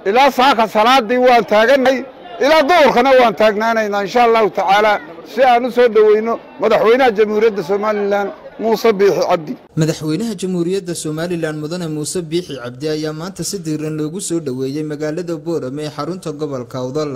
ilaa saaka salaadii waan taaganay ilaa duhurkana waan taagnaanaynaa insha allahu tacaala si aan u soo dhoweyno madaxweynaha jamhuuriyadda somalilan muuse biixi cabdi madaxweynaha jamhuuriyadda somalilan mudane muuse biixi cabdi ayaa maanta si diiran loogu soo dhoweeyey magaalada boorame ee xarunta gobolka awdal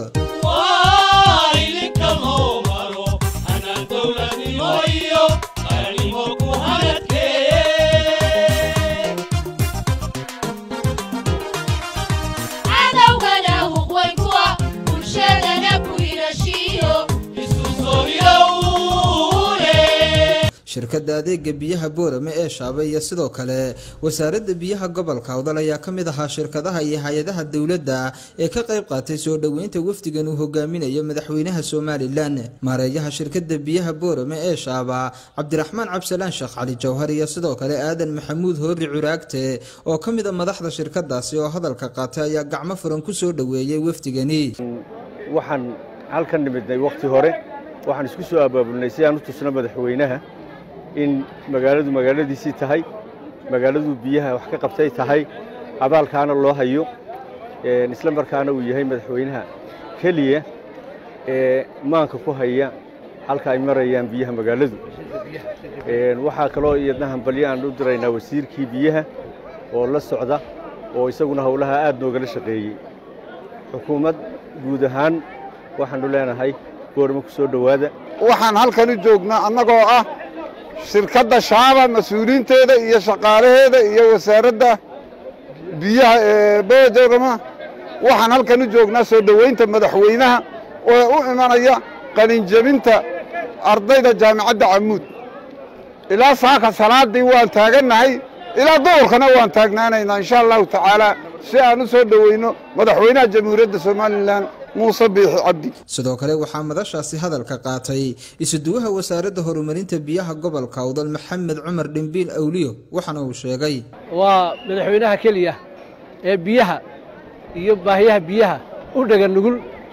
shirkadda adeega biyaha boorame ee shaaba iyo sidoo kale wasaaradda biyaha gobolka awdal ayaa ka mid ahaa shirkadaha iyo hay-adaha dowladda ee ka qayb qaatay soo dhoweynta wafdigan uu hogaaminayo madaxweynaha somalilan maareeyaha shirkadda biyaha boorame ee shaaba cabdiraxmaan cabsalaan sheekh cali jawhar iyo sidoo kale aadan maxamuud hoori curaagte oo ka mid a madaxda shirkadaasi oo hadalka qaatay ayaa gacmo furan ku soo dhoweeyey wafdigani waxaan halkan nimidnay wakhti hore waxaan isku soo abaabulnay si aan u tusno madaxweynaha in magaaladu magaaladiisii tahay magaaladu biyaha wax ka qabtay tahay abaalkaana loo hayo isla markaana uu yahay madaxweynaha keliya ee maanka ku haya halka ay marayaan biyaha magaaladu waxaa kaloo iyadna hambalyo aan u diraynaa wasiirkii biyaha oo la socda oo isaguna howlaha aad noogala shaqeeyey xukuumad guud ahaan waxaannu leenahay boorma ku soo dhowaada waxaan halkan u joognaa annagoo ah shirkadda shaaba mas-uuliyiinteeda iyo shaqaalaheeda iyo wasaaradda biyaha ee boorama waxaan halkan u joognaa soo dhoweynta madaxweynaha oo u imanaya qalinjebinta ardayda jaamicadda camuud ilaa saaka salaadii waan taagannahay ilaa duhurkana waan taagnaanaynaa insha allahu tacaala si aan u soo dhoweyno madaxweynaha jamhuuriyadda somalilan muuse biixi cabdi sidoo kale waxaa madashaasi hadalka qaatay isuduwaha wasaaradda horumarinta biyaha gobolka awdal maxamed cumar dhimbiil awliyo waxaana uu sheegay waa madaxweynaha keliya ee biyaha iyo baahiyaha biyaha u dhega nugul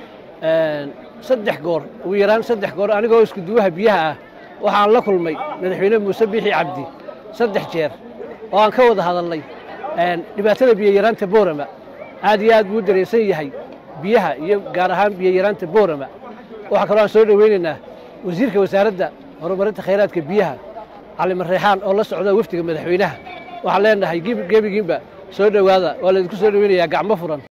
saddex goor ugu yaraan saddex goor anigoo iskuduwaha biyaha ah waxaan la kulmay madaxweyne muuse biixi cabdi saddex jeer oo aan ka wada hadalnay dhibaatada biyayaraanta boorama aad iyo aad buu u dareensan yahay biyaha iyo gaar ahaan biyayaraanta boorama waxaa kaloo aan soo dhoweynaynaa wasiirka wasaaradda horumarinta khayraadka biyaha cali mareexaan oo la socda wafdiga madaxweynaha waxaan leenahay gebigiinba soo dhowaada waa laydinku soo dhoweynayaa gacmo furan